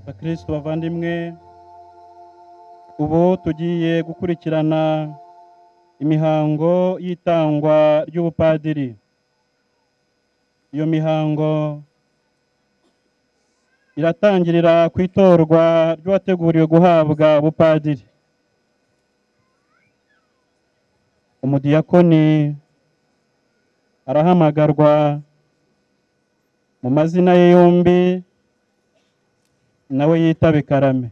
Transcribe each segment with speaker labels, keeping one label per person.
Speaker 1: bakristo bavandimwe ubu tugiye gukurikirana imihango y'itangwa ry'ubupadiri iyo mihango iratangirira ku itorwa ry'uwateguriwe guhabwa ubupadiri umudiyakoni arahamagarwa mu mazina ye yombi nawe yitabe karame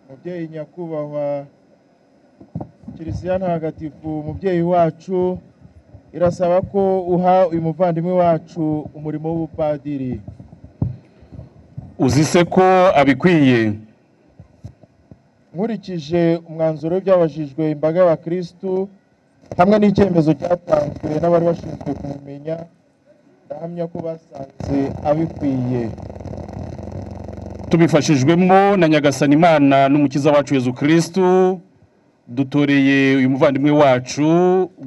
Speaker 2: mubyeyi nyakubahwa kiliziya ntagatifu mubyeyi wacu irasaba ko uha uyu muvandimwe wacu umurimo w'ubupadiri
Speaker 3: uzi se ko abikwiye
Speaker 2: nkurikije umwanzuro w'ibyabajijwe imbaga y'abakirisitu hamwe n'icyemezo cyatanzwe n'abari bashinzwe kumumenya ndahamya ko basanze abikwiye
Speaker 3: tubifashijwemo na nyagasani imana n'umukiza wacu yezu kirisitu dutoreye uyu muvandimwe wacu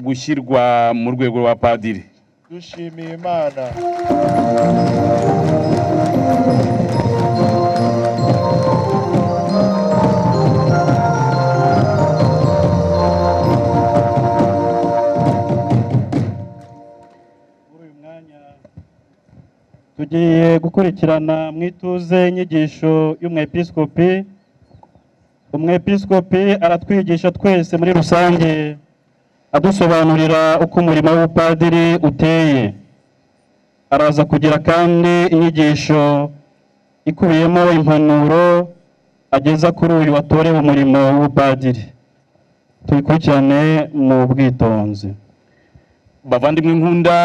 Speaker 3: gushyirwa mu rwego rwa padiri
Speaker 2: dushimiye imana
Speaker 1: muri uyu mwanya tugiye gukurikirana mu ituze inyigisho y'umwepiskopi umwepiskopi aratwigisha twese muri rusange adusobanurira uko umurimo w'ubupadiri uteye araza kugira kandi inyigisho ikubiyemo impanuro ageza kuri uyu watorewe umurimo w'ubupadiri tuyikurikirane mu bwitonzi
Speaker 3: bavandimwe nkunda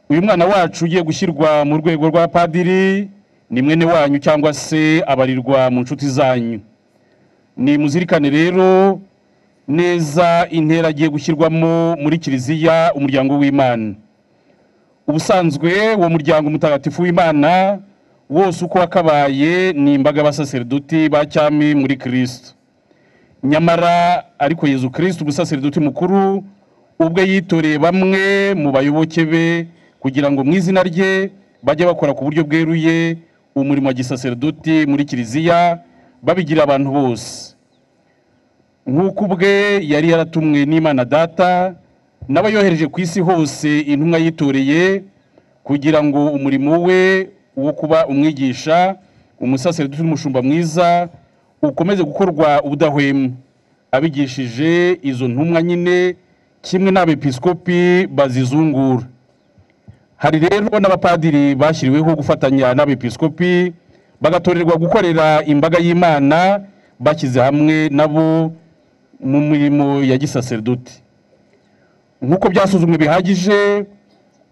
Speaker 3: uyu mwana wacu ugiye gushyirwa mu rwego rwa padiri ni mwene wanyu cyangwa se abarirwa mu nshuti zanyu ni muzirikane rero neza intera agiye gushyirwamo muri kiliziya umuryango w'imana ubusanzwe uwo muryango mutagatifu w'imana wose uko wakabaye ni imbaga y'abasaseridoti ba cyami muri kirisito nyamara ariko yezu kirisito umusaseridoti mukuru ubwe yitoreye bamwe mu bayoboke be kugira ngo mu izina rye bajye bakora ku buryo bweruye umurimo wa gisaseridoti muri kiliziya babigira abantu bose nk'uko ubwe yari yaratumwe n'imana data nawe yohereje ku isi hose intumwa yitoreye kugira ngo umurimo we wo kuba umwigisha umusaseridoti n'umushumba mwiza ukomeze gukorwa ubudahwema abigishije izo ntumwa nyine kimwe n'abepiskopi bazizungura hari rero n'abapadiri bashyiriweho gufatanya n'abepiskopi bagatorerwa gukorera imbaga y'imana bashyize hamwe nabo mu mirimo ya gisaseridoti nk'uko byasuzumwe bihagije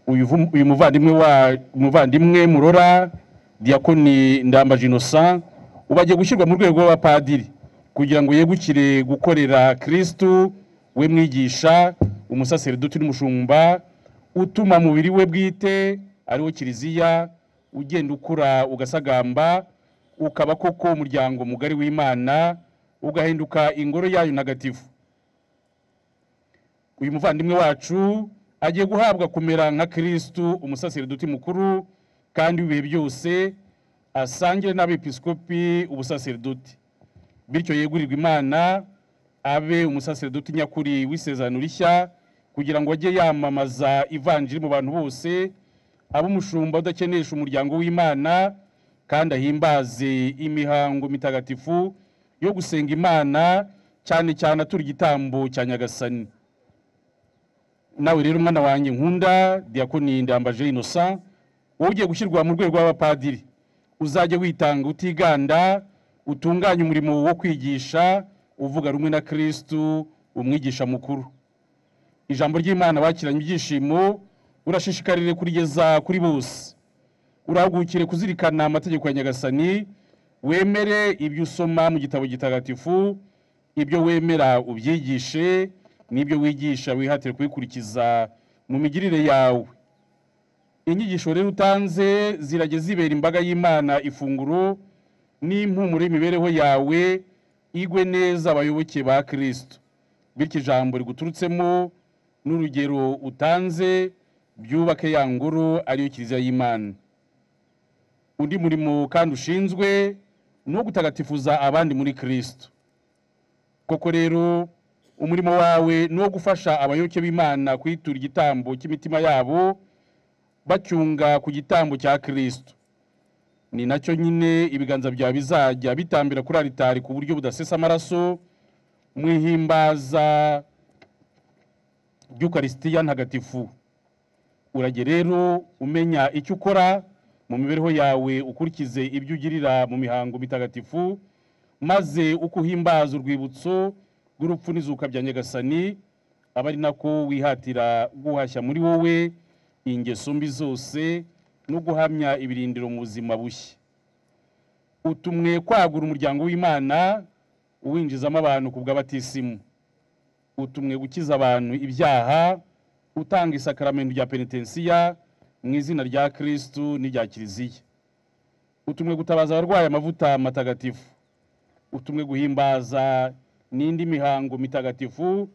Speaker 3: uyu vu- uyu muvandimwe wa umuvandimwe murora diakoni ndambaj innocent ubu agiye gushyirwa mu rwego rw'abapadiri kugira ngo yegukire gukorera kirisitu we mwigisha umusaseridoti n'umushumba utuma mubiri we bwite ariwo kiliziya ugenda ukura ugasagamba ukaba koko umuryango mugari w'imana ugahinduka ingoro yayo ntagatifu uyu muvandimwe wacu agiye guhabwa kumera nka kirisitu umusaseridoti mukuru kandi ibihe byose asangire n'abepiskopi ubusaseridoti bityo yegurirwe imana abe umusaseridoti nyakuri w'isezerano rishya kugira ngo ajye yamamaza ivanjiri mu bantu bose abe umushumba udakenesha umuryango w'imana kandi ahimbaze imihango mitagatifu yo gusenga imana cyane cyane atura igitambo cya nyagasani nawe rero mwana wanjye nkunda diakoni ndambaje innocent wowe ugiye gushyirwa mu rwego rw'abapadiri uzajya witanga utiganda utunganye umurimo wo kwigisha uvuga rumwe na kirisitu umwigisha mukuru ijambo ry'imana bakiranye ibyishimo urashishikarire kurigeza kuri bose urahagukire kuzirikana amategeko ya nyagasani wemere ibyo usoma mu gitabo gitagatifu ibyo wemera ubyigishe n'ibyo wigisha wihatire kubikurikiza mu migirire yawe inyigisho rero utanze zirajya zibera imbaga y'imana ifunguro n'impumuro y'imibereho yawe igwe neza abayoboke ba kirisito bityo ijambo riguturutsemo n'urugero utanze byubake ya ngoro ariyo kiliziya y'imana undi murimo kandi ushinzwe ni uwo gutagatifuza abandi muri kirisito koko rero umurimo wawe ni uwo gufasha abayoboke b'imana kwitura igitambo cy'imitima yabo bacyunga ku gitambo cya kirisito ni nacyo nyine ibiganza byawe bizajya bitambira kuri aritari ku buryo budasesa amaraso mwihimbaza ry'ukarisitiya ntagatifu urajye rero umenya icyo ukora mu mibereho yawe ukurikize ibyo ugirira mu mihango mitagatifu maze uko uhimbaza urwibutso rw'urupfu n'izuka bya nyagasani aba ari nako wihatira guhashya muri wowe ingeso mbi zose no guhamya ibirindiro mu buzima bushya utumwe kwagura umuryango w'imana uwinjizamo abantu ku bw'abatisimu utumwe gukiza abantu ibyaha utanga isakaramento rya penetensiya mu izina rya kirisitu n'irya kiliziya utumwe gutabaza abarwayi amavuta matagatifu utumwe guhimbaza n'indi mihango mitagatifu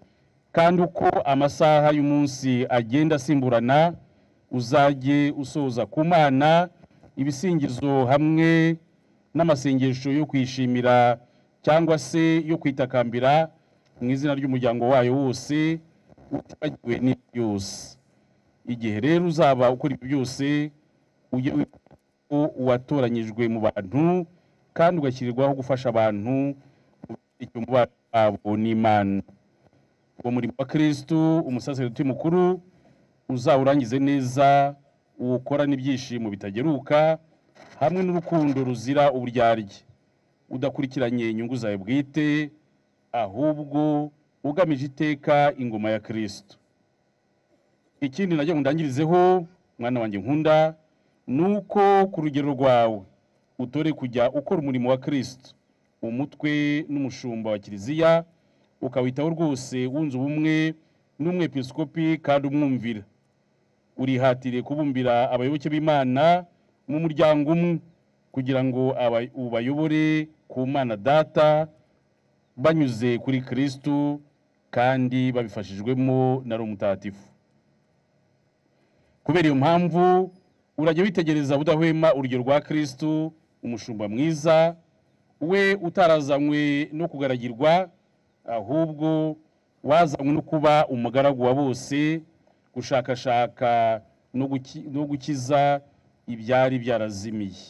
Speaker 3: kandi uko amasaha y'umunsi agenda asimburana uzajye usoza ku mana ibisingizo hamwe n'amasengesho yo kwishimira cyangwa se yo kwitakambira mu izina ry'umuryango wayo wose utibagiwe n'ibyo byose igihe rero uzaba ukora ibyo byose ujye wibuka ko watoranyijwe mu bantu kandi ugashyirirwaho gufasha abantu icyo mubano wabo n'imana uwo murimo wa kirisitu umusaseridoti mukuru uzawurangize neza uwukora n'ibyishimo bitageruka hamwe n'urukundo ruzira uburyarya udakurikiranye inyungu zawe bwite ahubwo ugamije iteka ingoma ya kirisitu ikindi najya ndangirizeho mwana wanjye nkunda ni uko ku rugero rwawe utore kujya ukora umurimo wa kirisitu umutwe n'umushumba wa kiliziya ukawitaho rwose wunze ubumwe n'umwepiskopi kandi umwumvira urihatire kubumbira abayoboke b'imana mu muryango umwe kugira ngo aba- ubayobore ku mana data banyuze kuri kirisitu kandi babifashijwemo na roho mutagatifu kubera iyo mpamvu urajya witegereza budahwema urugero rwa kirisitu umushumba mwiza we utarazanywe no kugaragirwa ahubwo wazanywe no kuba umugaragu wa bose gushakashaka no guki- no gukiza ibyari byarazimiye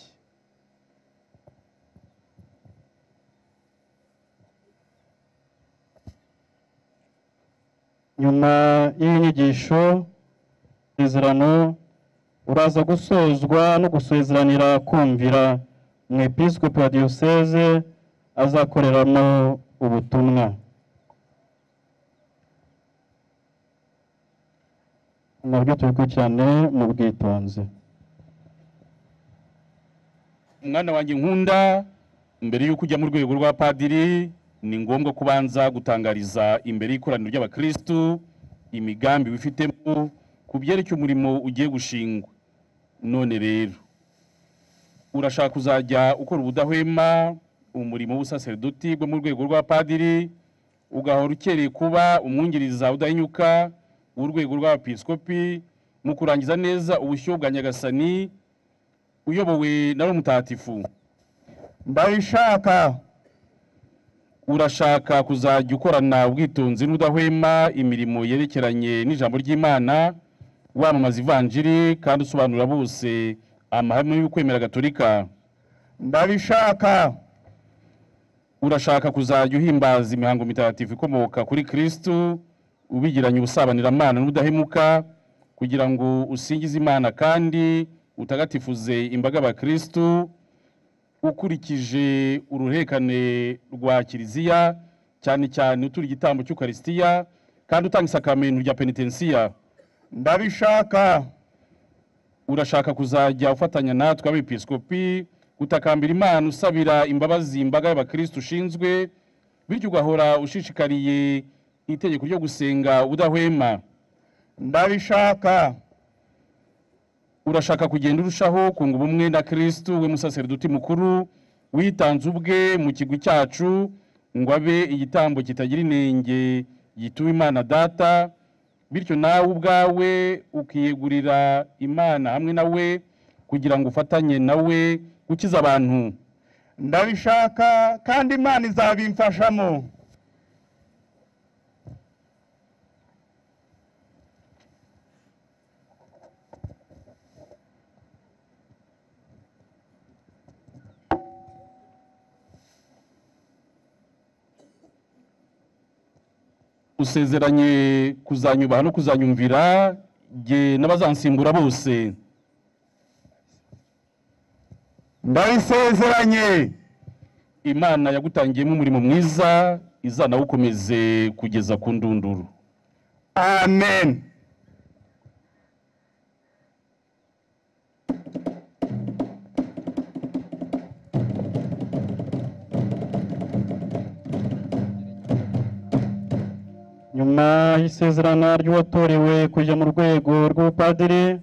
Speaker 1: nyuma y'inyigisho isezerano uraza gusozwa no gusezeranira kumvira umwepiskopi wa diyoseze azakoreramo ubutumwa nabyo tubikurikirane mu bwitonzi
Speaker 3: umwana wanjye nkunda mbere y'uko ujya mu rwego rwa padiri ni ngombwa kubanza gutangariza imbere y'ikoraniro ry'abakirisitu imigambi wifitemo ku byerekeye umurimo ugiye gushingwa none rero urashaka kuzajya ukora ubudahwema umurimo w'ubusaseridoti bwo mu rwego rwa padiri ugahora ukereye kuba umwungiriza udahinyuka w'urwego rw'abepiskopi mu kurangiza neza ubushyuhe bwa nyagasani uyobowe na roho mutagatifu
Speaker 2: ndabishaka
Speaker 3: urashaka kuzajya ukorana ubwitonzi n'udahwema imirimo yerekeranye n'ijambo ry'imana wamamaza ivanjiri kandi usobanurira bose amahame y'ukwemera gatolika
Speaker 2: ndabishaka
Speaker 3: urashaka kuzajya uhimbaza imihango mitagatifu ikomoka kuri kirisitu ubigiranye ubusabaniramana n'ubudahemuka kugira ngo usingize imana kandi utagatifuze imbaga y'abakirisitu ukurikije uruherekane rwa kiliziya cyane cyane utura igitambo cy'ukarisitiya kandi utanga isakamento rya penitensiya
Speaker 2: ndabishaka
Speaker 3: urashaka kuzajya ufatanya natwe abepiskopi gutakambira imana usabira imbabazi imbaga y'abakirisitu ushinzwe bityo ugahora ushishikariye itegeko ryo gusenga udahwema
Speaker 2: ndabishaka
Speaker 3: urashaka kugenda urushaho kunga ubumwe na kirisitu we musaseridoti mukuru witanze ubwe mu kigwi cyacu ngo abe igitambo kitagira inenge gituma imana data bityo nawe ubwawe ukiyegurira imana hamwe na we kugira ngo ufatanye na we gukiza abantu
Speaker 2: ndabishaka kandi imana izabimfashamo
Speaker 3: usezeranye kuzanyubaha no kuzanyumvira jye n'abazansimbura bose
Speaker 2: ndabisezeranye
Speaker 3: imana yagutangiyemo umurimo mwiza izanawukomeze kugeza ku ndunduru
Speaker 2: amen
Speaker 1: nyuma y'isezerana ry'uwatorewe kujya mu rwego rw'ubupadiri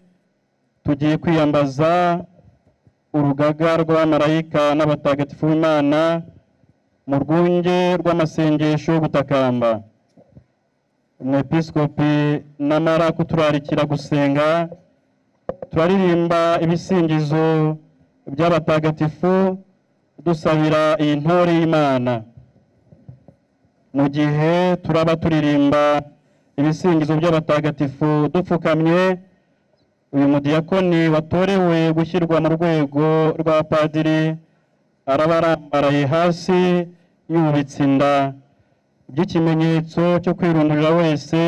Speaker 1: tugiye kwiyambaza urugaga rw'abamarayika n'abatagatifu b'imana mu rwunge rw'amasengesho yo gutakamba umwepiskopi namara kuturarikira gusenga turaririmba ibisingizo by'abatagatifu dusabira iyi ntore y'imana mu gihe turaba turirimba ibisingizo by'abatagatifu dupfukamye uyu mudiyakoni watorewe gushyirwa mu rwego rwa padiri araba arambaraye hasi yubitse inda by'ikimenyetso cyo kwirundurira wese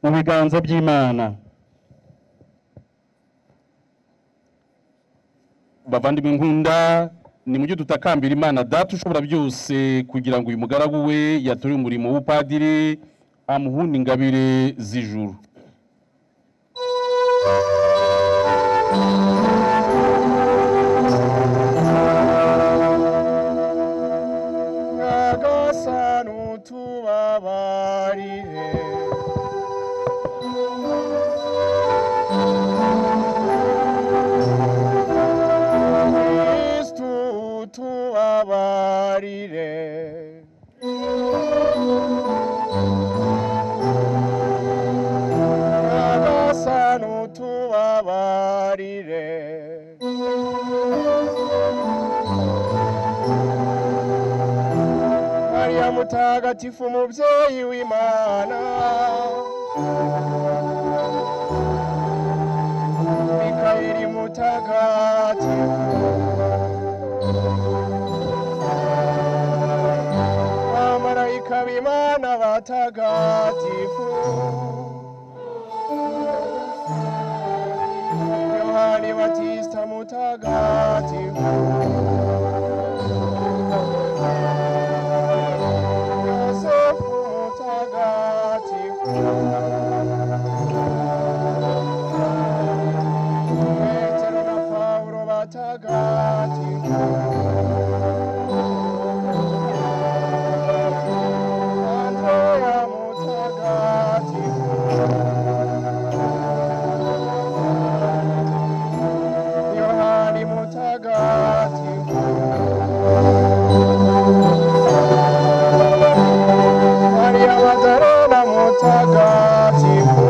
Speaker 1: mu biganza by'imana
Speaker 3: bavandimwe nkunda nimujye dutakambira imana data ushobora byose kugira ngo uyu mugaragu we yatore umurimo w'ubupadiri amuhunda ingabire z'ijuru
Speaker 2: nyagasani utubabarire kristu utubabarire nyagasani utubabarire Maria mutagatifu mubyeyi w'Imana Mikaeli mutagatifu Amarayika b'Imana batagatifu Yohani Batista mutagatifu Yosefu mutagatifu Petero na Paulo batagatifu Andrea mutagatifu Yohani mutagatifu Maria Magdalena mutagatifu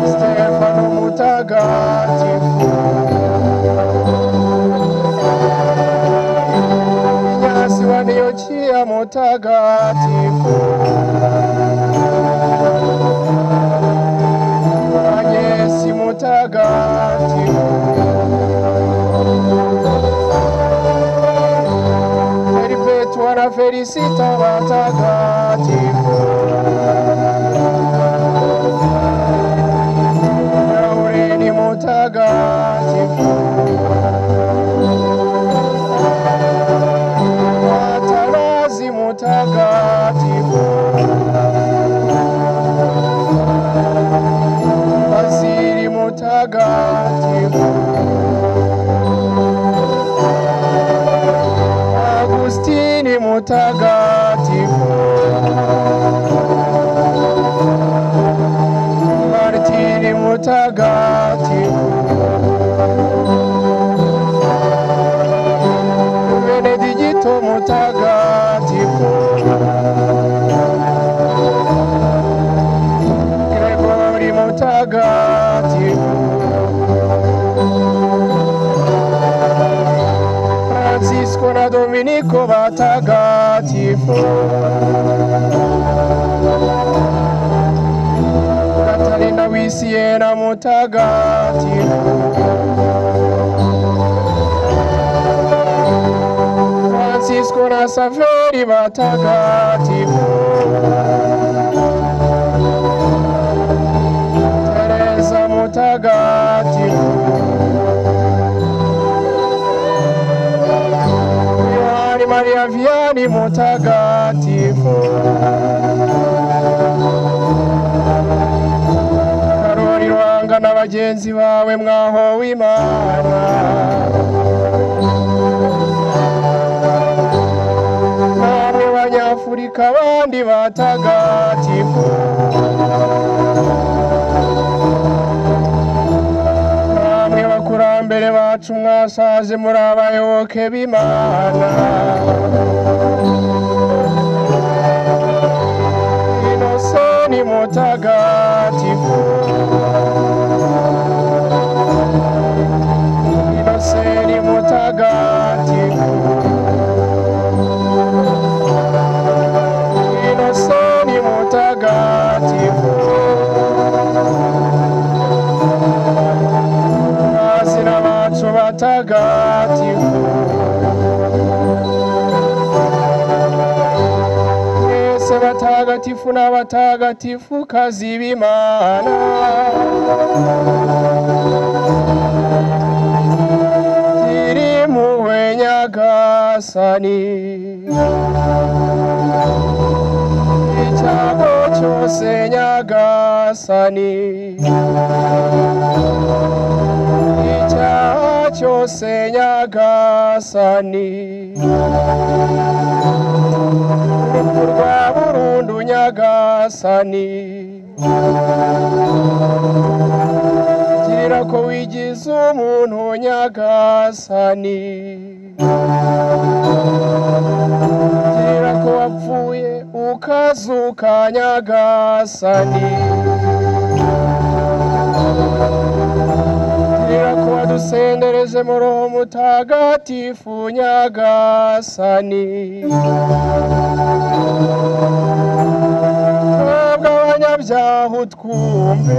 Speaker 2: Stefano mutagatifu Inyasi wa Antiochia mutagatifu Agesi mutagatifu Perpetua na felicita watagatifu Laureni mutagatifu Atanazi mutagatifu Basili mutagatifu Agustini mutagatifu Martini mutagatifu ariko batagatifu katarina wisiyena mutagatifu francisco na saveri batagatifu tereza mutagatifu Yohani Maria Vianney mutagatifu, Karoli Rwanga na bagenzi bawe mwaho w'Imana, namwe Banyafurika bandi batagatifu, namwe bakurambere bacu mwasaze muri abayoboke b'Imana. Inosoni mutagatifu, Inoseni mutagatifu, Inosoni mutagatifu. Asina bacu batagatifu Mwese batagatifu n'abatagatifu kazi b'Imana Tiri muwe nyagasani Icyago cyose nyagasani icyaha cyose nyagasani urupfu rwa burundu nyagasani girira ko wigize umuntu nyagasani girira ko wapfuye ukazuka nyagasani Kugira ko wadusendereje mu roho mutagatifu nyagasani twebwe abanyabyaha utwumve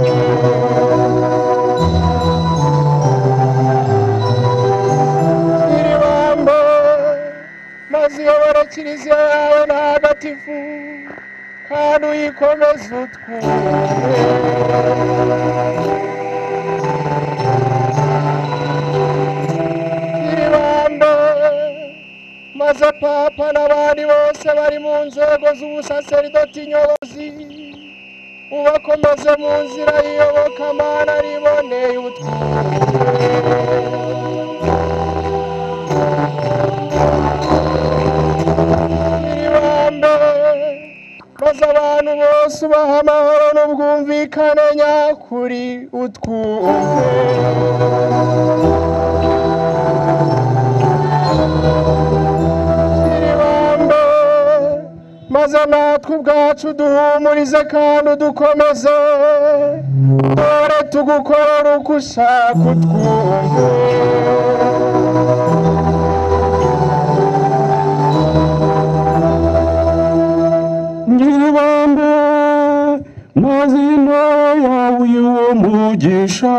Speaker 2: twiribambe maze uyobora kiliziya yawe ntagatifu kandi uyikomeze utwumve ibibambe maze papa n'abandi bose bari mu nzego z'ubusaseridoti nyobozi ubakomeze mu nzira y'iyobokamana riboneye utwumve ibibambe maze abantu bose ubaha amahoro n'ubwumvikane nyakuri utwumve ibibambe maze natwe ubwacu duhumurize kandi udukomeze dore tugukorera uko ushaka utwumve
Speaker 1: Nyiribambe mazina yawe y'umugisha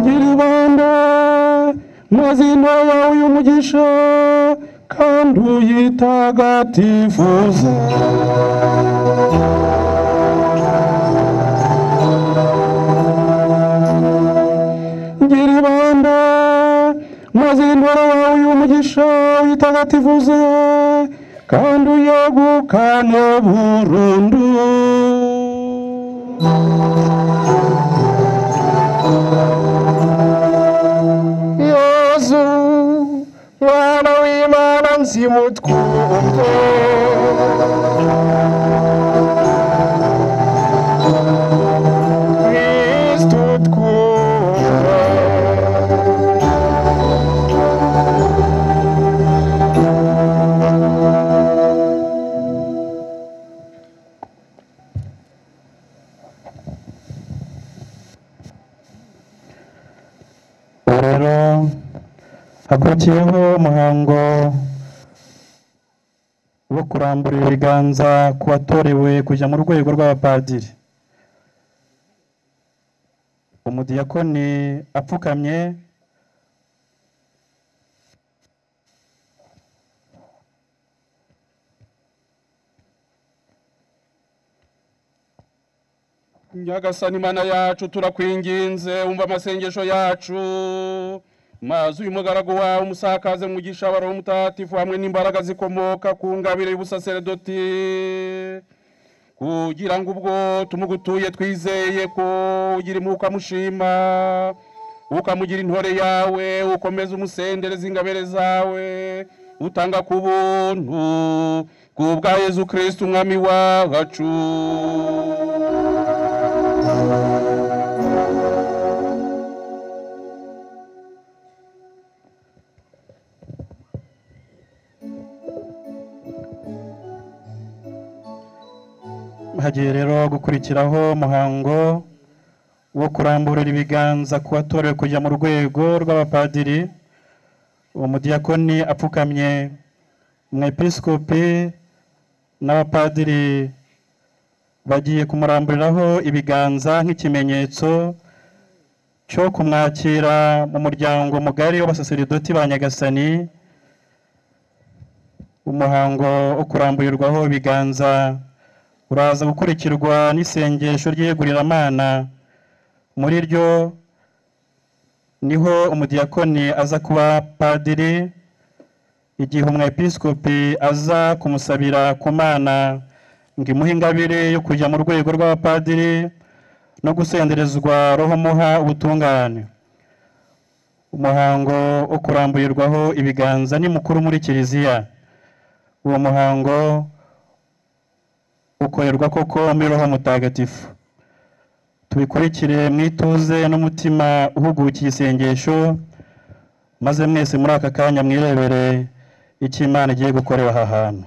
Speaker 1: Nyiribambe mazina yawe y'umugisha kandi uyitagatifuze Nyiribambe mazina yawe y'umugisha uyitagatifuze kandi uyegukane burundu
Speaker 2: yezu mwana w'imana nzimutwumve kristu twumve
Speaker 1: rero hakurikiyeho umuhango wo kurambura ibiganza ku watorewe kujya mu rwego rw'abapadiri umudiyakoni apfukamye
Speaker 3: nyagasani mana yacu turakwinginze umva amasengesho yacu mazi uyu mugaragu wawe umusakaze mu mugisha wa roho mutatifu hamwe n'imbaraga zikomoka ku ngabire y'ubusaserdoti kugira ngo ubwo tumugutuye twizeye ko ugira impuhwe amushima ukamugira intore yawe ukomeza umusendereza ingabire zawe utanga ku buntu kubwa yezu kirisiti umwami wacu
Speaker 1: hagiye rero gukurikiraho umuhango wo kuramburira ibiganza ku watorewe kujya mu rwego rw'abapadiri uwo mudiyakoni apfukamye umwepisikopi n'abapadiri bagiye kumuramburiraho ibiganza nk'ikimenyetso cyo kumwakira mu muryango mugari w'abasaseridoti ba nyagasani umuhango wo kuramburirwaho ibiganza uraza gukurikirwa n'isengesho ry'iyeguriramana muri ryo niho umudiyakoni aza kuba padiri igihe umwepisikopi aza kumusabira ku mana ngo imuhe ingabire yo kujya mu rwego rw'abapadiri no gusenderezwa roho muha ubutungane umuhango wo kuramburirwaho ibiganza ni mukuru muri kiliziya uwo muhango ukorerwa koko muri roho mutagatifu tubikurikire mu ituze n'umutima uhugukiye isengesho maze mwese muri aka kanya mwirebere icyo imana igiye gukorera aha hantu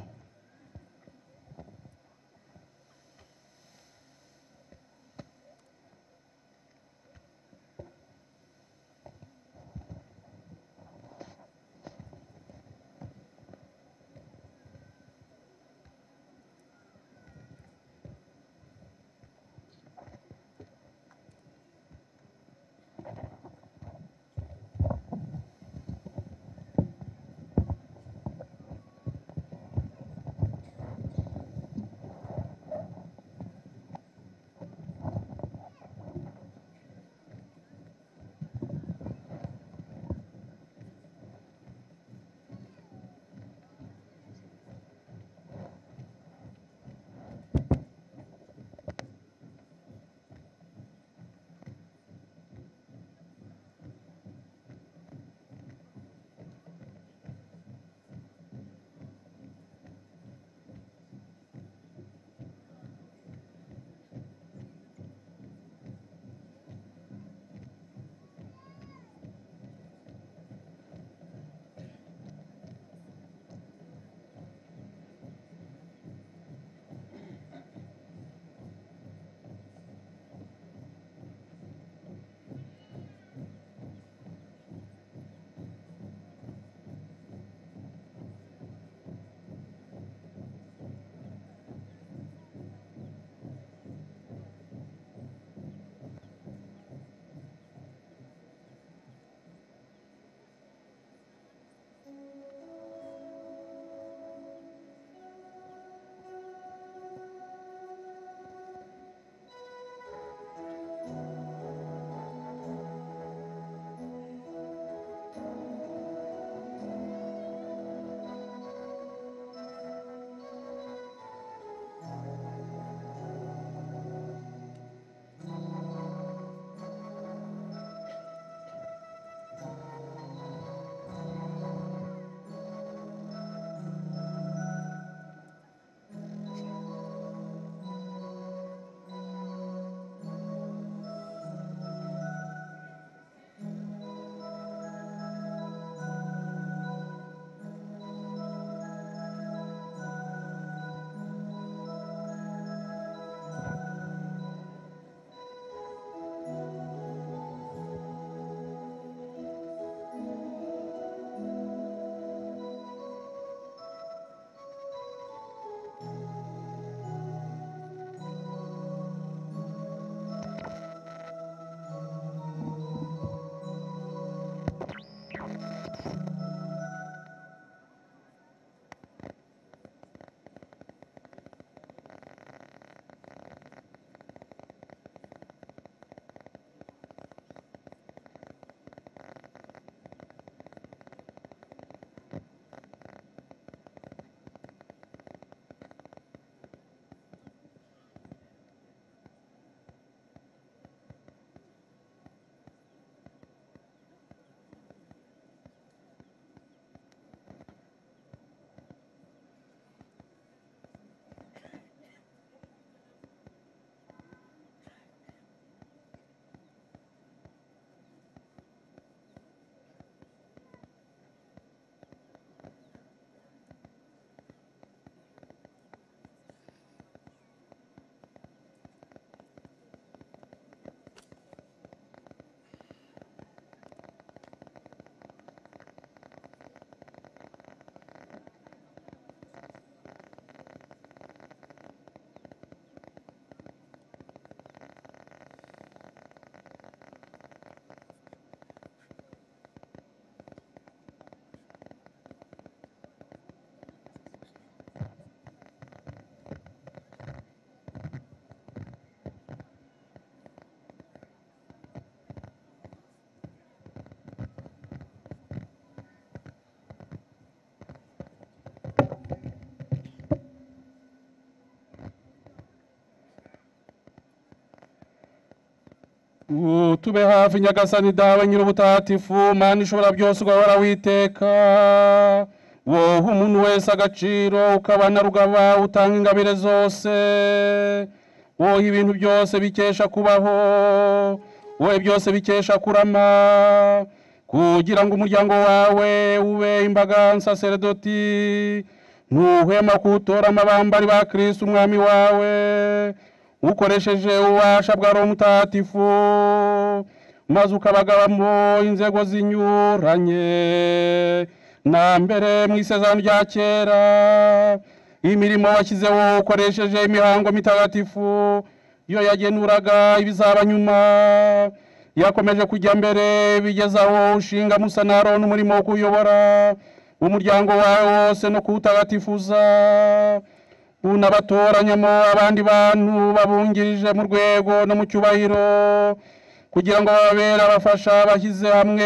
Speaker 3: Uh, tube hafi nyagasani dawe nyir'ubutatifu mana ishobora byose ugahora witeka woha umuntu wese agaciro ukaba na rugaba utanga ingabire zose woha ibintu byose bikesha kubaho wowe byose bikesha kurama kugira ngo umuryango wawe ube imbaga nsaseredoti ntuhwema kuwutora amabambari ba kirisi umwami wawe ukoresheje ububasha bwa roho mutagatifu maze ukabagabamo inzego zinyuranye na mbere mu isezerano rya kera imirimo washyizeho ukoresheje imihango mitagatifu yo yagenuraga ibizaba nyuma yakomeje kujya mbere bigeza aho ushinga musa na aroni umurimo wo kuyobora umuryango wawe wose no kuwutagatifuza unabatoranyamo abandi bantu babungirije mu rwego no mu cyubahiro kugira ngo bababere abafasha bashyize hamwe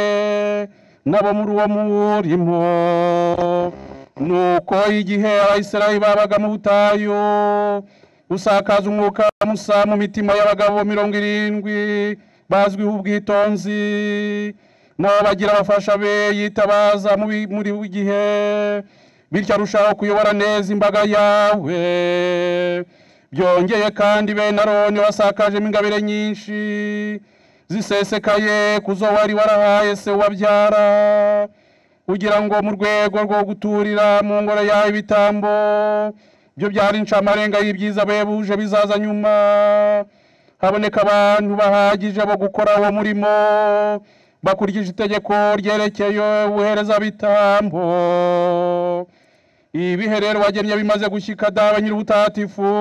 Speaker 3: nabo muri uwo murimo nuko igihe abisirayeli babaga mu butayu usakaza umwuka musa mu mitima y'abagabo mirongo irindwi bazwiho ubwitonzi nabo bagira abafasha be yitabaza mu bi- muri buri gihe bityo arushaho kuyobora neza imbaga yawe byongeye kandi bene aroni wasakajemo ingabire nyinshi zisesekaye ku zo wari warahaye se wabyara kugira ngo mu rwego rwo guturira mu ngoro yawe ibitambo byo byari incamarenga y'ibyiza behebuje bizaza nyuma haboneka abantu bahagije bo gukora uwo murimo bakurikije itegeko ryerekeye ubuhereza bitambo ibihe rero wagennye bimaze gushyika dawe nyir'ubutatifu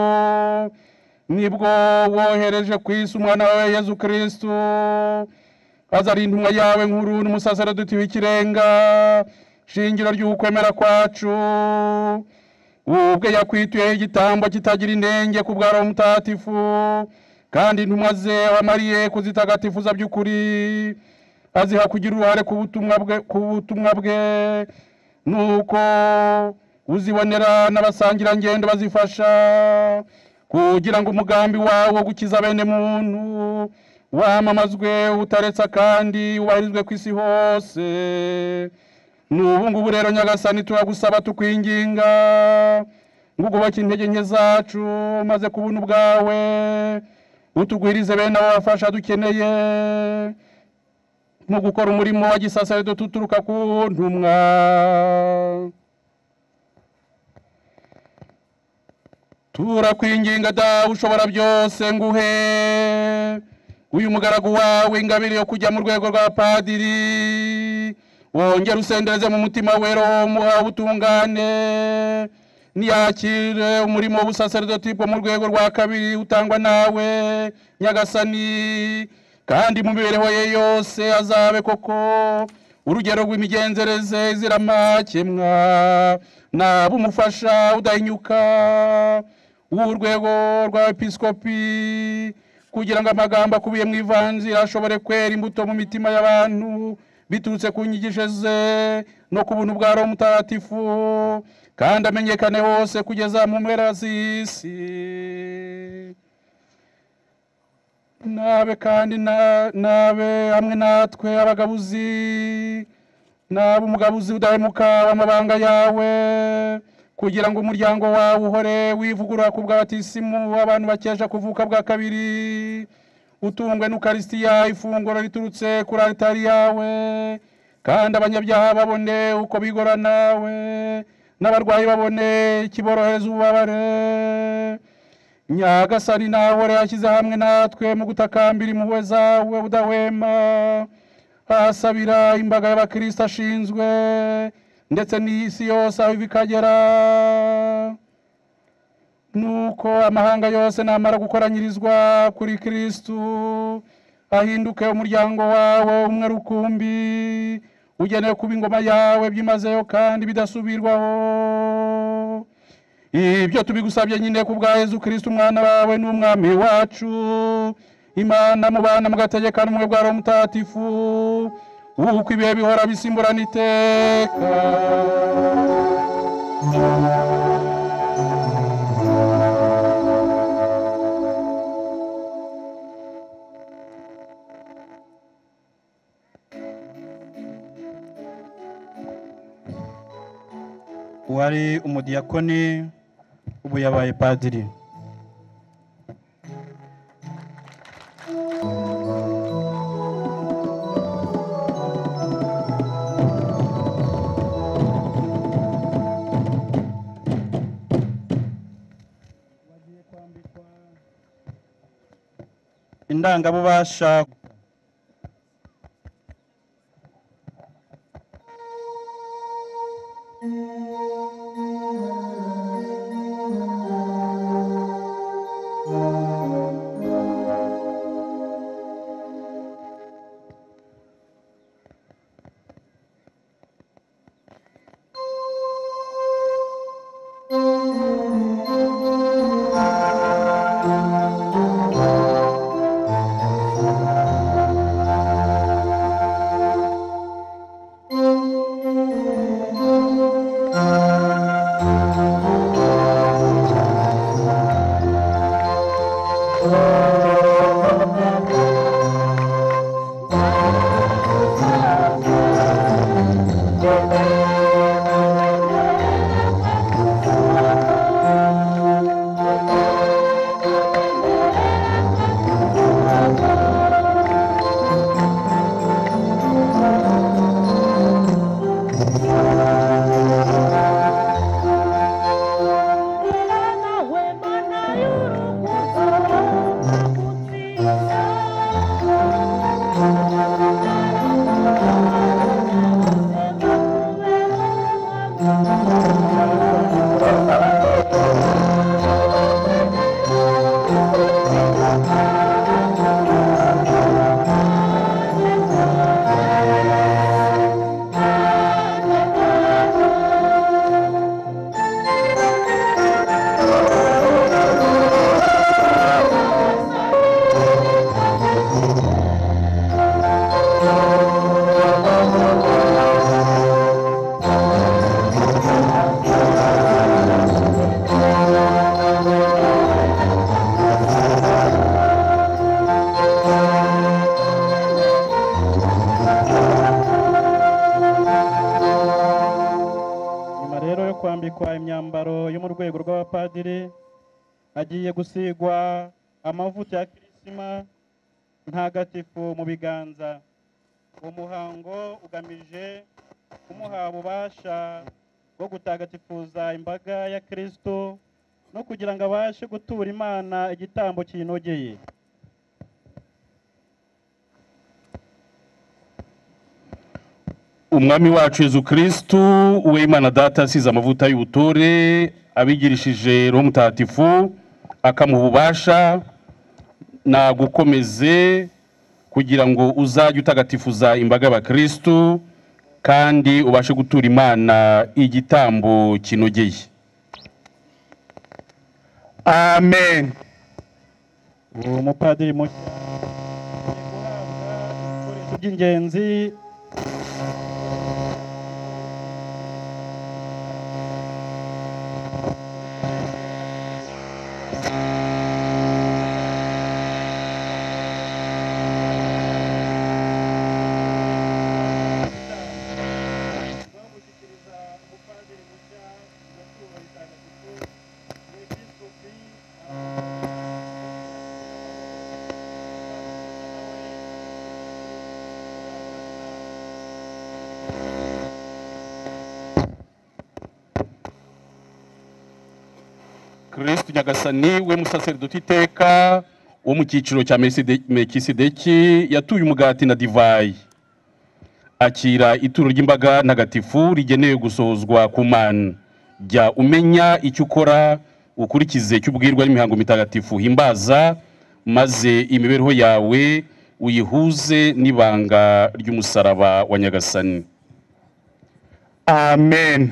Speaker 3: nibwo wohereje ku isi umwana wawe yezu kirisitu azari intumwa yawe nkuru n'umusaseredoti w'ikirenga shingiro ry'ukwemera kwacu ubwe yakwituyeho igitambo kitagira inenge ku bwa roho mutagatifu kandi intumwa ze wamariye kuzitagatifuza by'ukuri aziha kugira uruhare ku butumwa bwe ku butumwa bwe nuko uzibonera n'abasangirangendo bazifasha kugira ngo umugambi wawe wo gukiza bene muntu wamamazwe utaretse kandi wubahirizwe ku isi hose n'ubu ngubu rero nyagasani turagusaba tukwinginga ngo ugoboke intege nke zacu maze kubona ubwawe utugwirize bene abo bafasha dukeneye mu gukora umurimo wa gisasaridoti uturuka ku ntumwa turakwinginga dawe ushobora byose nguhe uyu mugaragu wawe ingabire yo kujya mu rwego rwa padiri wongere usendereze mu mutima we roho muha ubutungane niyakire umurimo w'ubusaseridoti bwo mu rwego rwa kabiri utangwa nawe nyagasani kandi mu mibereho ye yose azabe koko urugero rw'imigenzereze izira amakemwa naba umufasha udahinyuka w'urwego rwa episkopi kugira ngo amagambo akubiye mu ivanzira ashobore kwera imbuto mu mitima y'abantu biturutse ku nyigisho ze no ku buntu bwa roho mutagatifu kandi amenyekane hose kugeza mu mpera z'isi nabe kandi na- nabe hamwe natwe abagabuzi nabe umugabuzi udahemuka w'amabanga yawe kugira ngo umuryango wawe uhore wivugurura ku bw'abatisimu abantu bakesha kuvuka bwa kabiri utungwe n'ukarisitiya ifunguro riturutse kuri aritari yawe kandi abanyabyaha babone uko bigora nawe n'abarwayi babone ikiborohereza ububabare nyagasani nawe yashyize hamwe natwe mu gutakambira impuhwe zawe udahwema ahasabira imbaga y'abakristo ashinzwe ndetse n'isi yose aho iva ikagera nuko amahanga yose namara gukoranyirizwa kuri kristu ahinduke umuryango wawe umwe rukumbi ugenewe kuba ingoma yawe byimazeyo kandi bidasubirwaho ibyo tubigusabye nyine ku bwa yezu kirisiti umwana wawe n'umwami wacu imana mubana mugategekana umwe bwa roho mutagatifu uko ibihe bihora bisimburana iteka
Speaker 1: uwari umudiyakoni ubu yabaye padiri indangabubasha nyuma rero yo kwambikwa imyambaro yo mu rwego rw'abapadiri agiye gusigwa amavuta ya kirisima ntagatifu mu biganza uwo muhango ugamije kumuha ububasha bwo gutagatifuza imbaga ya kirisito no kugira ngo abashe gutura imana igitambo kinogeye
Speaker 3: umwami wacu yezu kirisitu uwe imana data asize amavuta y'ubutore abigirishije roho mutagatifu akamuha ububasha nagukomeze kugira ngo uzajye utagatifuza imbaga y'abakirisitu kandi ubashe gutura imana igitambo kinogeye
Speaker 2: amen
Speaker 1: uwo mupadiri mushya agiye guhabwa ibikoresho by'ingenzi bamushyikiriza umupadiri mushya amaturo itagatifu umwepiskopi
Speaker 3: kirisitu nyagasani we musaseridoti iteka wo mu cyiciro cya Meriside- mekisideki yatuye umugati na divayi akira ituro ry'imbaga ntagatifu rigenewe gusohozwa ku mana jya umenya icyo ukora ukurikize icyo ubwirwa n'imihango mitagatifu himbaza maze imibereho yawe uyihuze n'ibanga ry'umusaraba wa nyagasani
Speaker 2: amen